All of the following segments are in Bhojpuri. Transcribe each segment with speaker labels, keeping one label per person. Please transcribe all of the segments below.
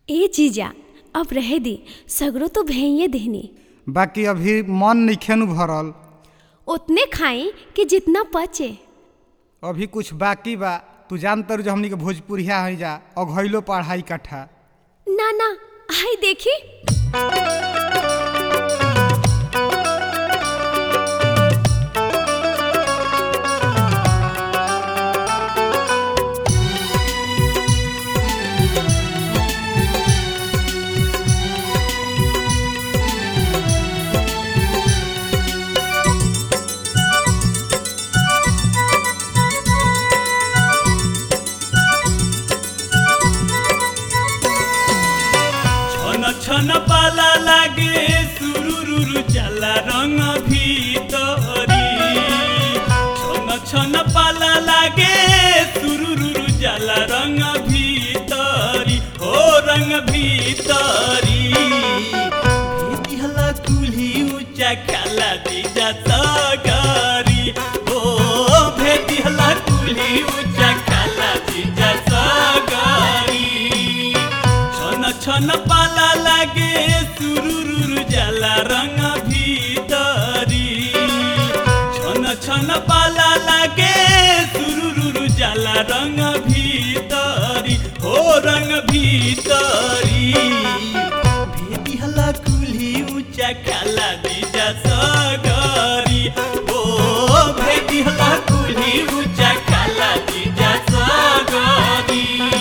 Speaker 1: ए जीजा अब रहे दी सगरो तो भैये देहनी
Speaker 2: बाकी अभी मन नइखे नु भरल
Speaker 1: उतने खाई कि जितना पचे
Speaker 2: अभी कुछ बाकी बा तू जानतर जो हमनी के भोजपुरिया है जा अघैलो पढ़ाई कट्ठा
Speaker 1: ना ना आई देखी
Speaker 3: छन छन पाला लागे सुरुरुरु चला रंग भीतरी छन छन पाला लागे सुरुरुरु चला रंग भीतरी ओ रंग भीतरी भेदिहला कुल्ही ऊंचा खाला दीजा सगरी ओ भेदिहला कुल्ही ऊंचा खाला दीजा सगरी छन छन पाला लागे सुरुरुरु जाला रंग भीतरी छन छन पाला लागे सुरुरुरु जाला रंग भीतरी हो रंग भीतरी भेदिहला कुल्ही ऊंचा खाला दीजा सगरी ओ भेदिहला कुल्ही ऊंचा खाला दीजा सगरी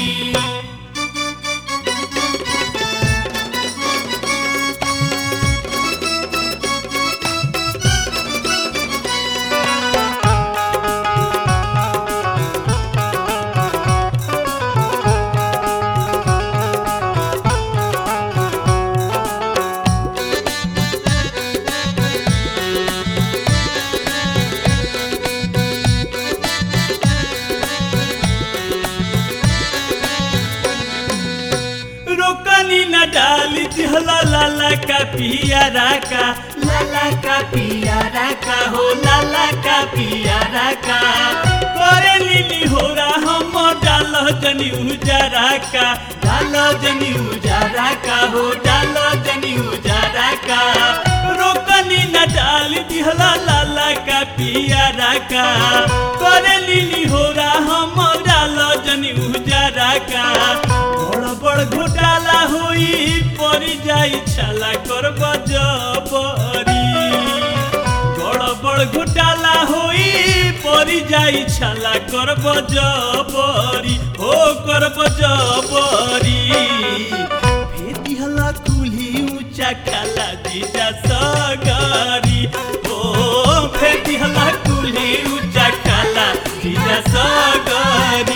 Speaker 3: रोकनी न डाली दिहला लाला का पियारा का लाला का पियारा का हो लाला का पियारा का करे लीली हो रहा हम डाल जनी उजारा का डाल जनी उजारा का हो डाल जनी उजारा का रोकनी न डाली दिहला लाला का पियारा का करे लीली हो रहा हम डाल जनी उजारा का बड़ बड़ घोटाला होई परी जाई छाला करब जबरी बड़ बड़ घोटाला होई परी जाई छाला करब जबरी हो करब जबरी भेदिहला कुल्ही ऊंचा खाला दीजा सगरी ओ भेदिहला कुल्ही ऊंचा खाला दीजा सगरी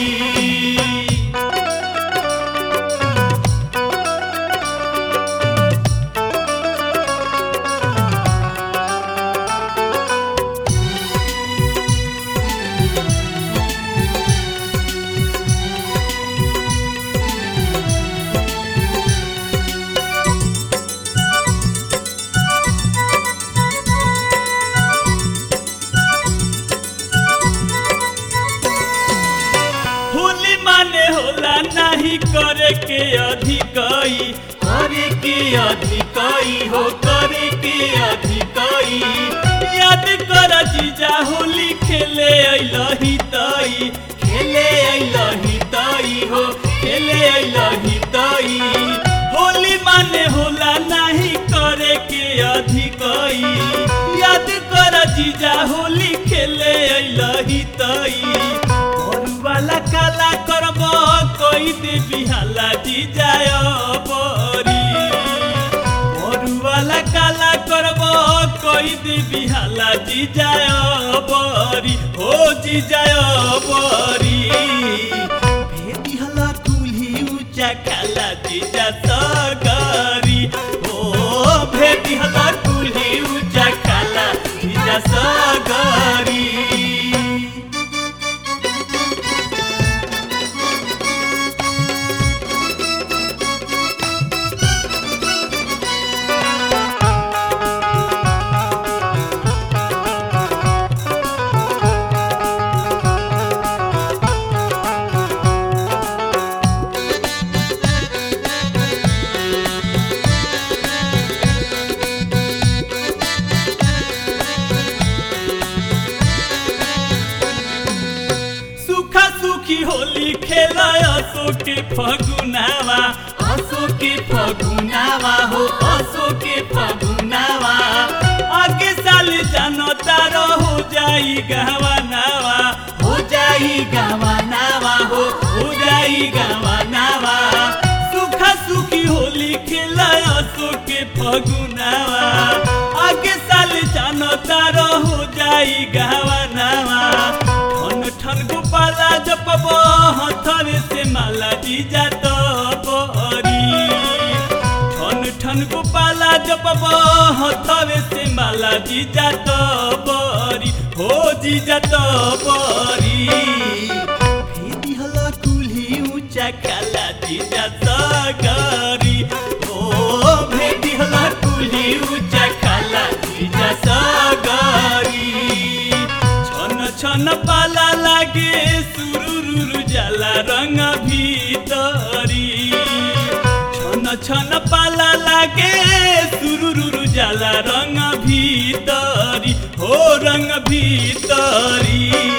Speaker 3: होली माने होला नहीं करे के अधिकई करे के अधिकई हो करे के अधिकई याद कर जीजा होली खेले अइलही तई खेले अइलही तई हो खेले अइलही तई होली माने होला नहीं करे के अधिकई याद कर जीजा होली खेले अइलही तई वाला काला करब कई दे बिहाला जी जाय बरी वाला काला करब कई दे बिहाला जी जाय बरी हो जी जाय बरी भेदिहला कुल्ही ऊंचा खाला जीजा सगरी ओ भेदिहला कुल्ही ऊंचा खाला जीजा सगरी फगुनावा असो के फगुनावा हो असो के फगुनावा आगे साल जानो तारो हो जाई गहवानावा हो जाई गहवानावा हो हो जाई गहवानावा सुखा सुखी होली खेला असो के फगुनावा आगे साल जानो तारो हो जाई गहवानावा ठन ठन गोपाला जपब हथवे से माला जीजा तो बरी ठन ठन गोपाला जपब हथवे से माला जीजा तो बरी हो जीजा तो बरी भेदी हला कुल्ही ऊंचा खाला जीजा सगरी ओ भेदी हला कुल्ही ऊंचा खाला जीजा सगरी छन छन पाला लागे सुरुरुरु जाला रंग भीतरी छन छन पाला लागे सुरुरुरु जाला रंग भीतरी हो रंग भीतरी